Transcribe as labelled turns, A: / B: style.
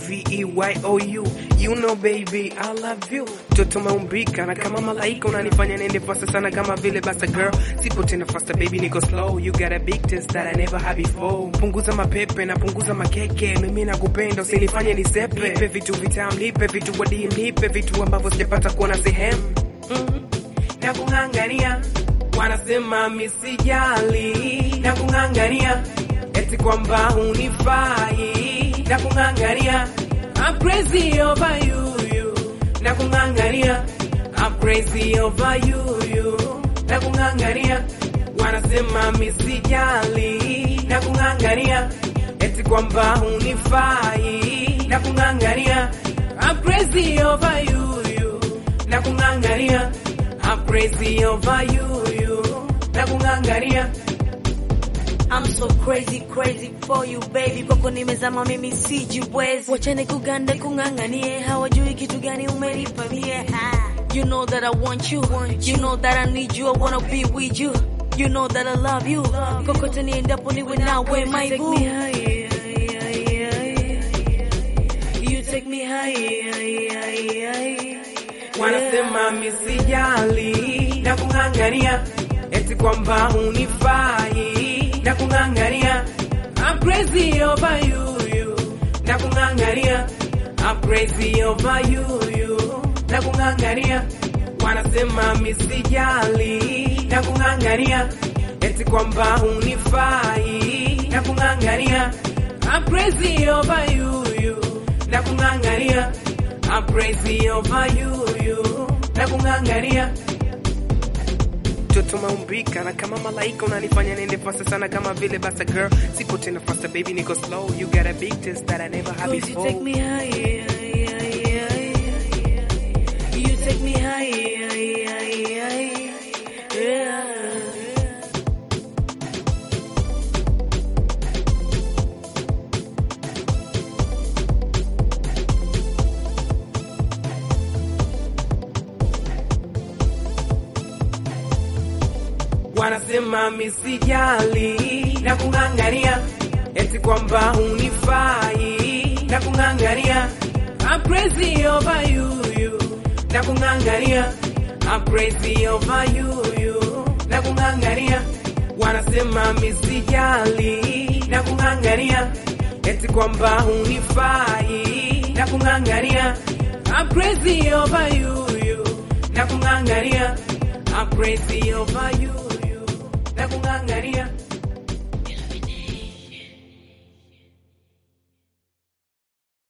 A: V-E-Y-O-U You know baby, I love you Toto maumbika na kama malaika unanifanya nende fasta sana kama vile basa girl Sipo tena fasta baby niko slow You got a big taste that I never had before Punguza mapepe na punguza makeke Mimi nakupenda usinifanye nisepe Nipe vitu vitamu, nipe vitu wadim Nipe vitu ambavyo sijapata kuona sehemu mm. Nakung'ang'ania wanasema misijali Nakung'ang'ania eti kwamba hunifai Nakung'ang'ania I'm crazy over you, you. Nakung'ang'ania I'm crazy over you, you. Nakung'ang'ania wanasema misijali Nakung'ang'ania eti kwamba hunifai Nakung'ang'ania I'm crazy over you, you. Nakung'ang'ania I'm crazy over you, you. Nakung'ang'ania
B: I'm so crazy crazy for you baby, kwako nimezama mimi sijiwezi, wachane kuganda kung'ang'anie, hawajui kitu gani umenipa mie. Ha. You know that I want you, you know that I need you, I wanna be with you, you know that I love you, kokote niendapo niwe nawe my boo. You take me high,
A: wanasema misijali na kung'ang'ania eti kwamba hunifai na kung'ang'ania I'm crazy over you, you. na kung'ang'ania I'm crazy over you, you. na kung'ang'ania wanasema misijali na kung'ang'ania eti kwamba hunifai na kung'ang'ania I'm crazy over you, you. na kung'ang'ania I'm crazy over you, you. na kung'ang'ania Toto maumbika na kama malaika unanifanya nende fasta sana kama vile basa girl Sipo tena fasta baby niko slow You got a big taste that I never had
B: Cause you
A: before
B: take me high, you take me high, yeah.
A: Wanasema misijali na kung'ang'ania eti kwamba hunifai na kung'ang'ania I'm crazy over you, you. na kung'ang'ania I'm crazy over you, you. na kung'ang'ania wanasema misijali na kung'ang'ania eti kwamba hunifai na kung'ang'ania I'm crazy over you, you. na kung'ang'ania I'm crazy over you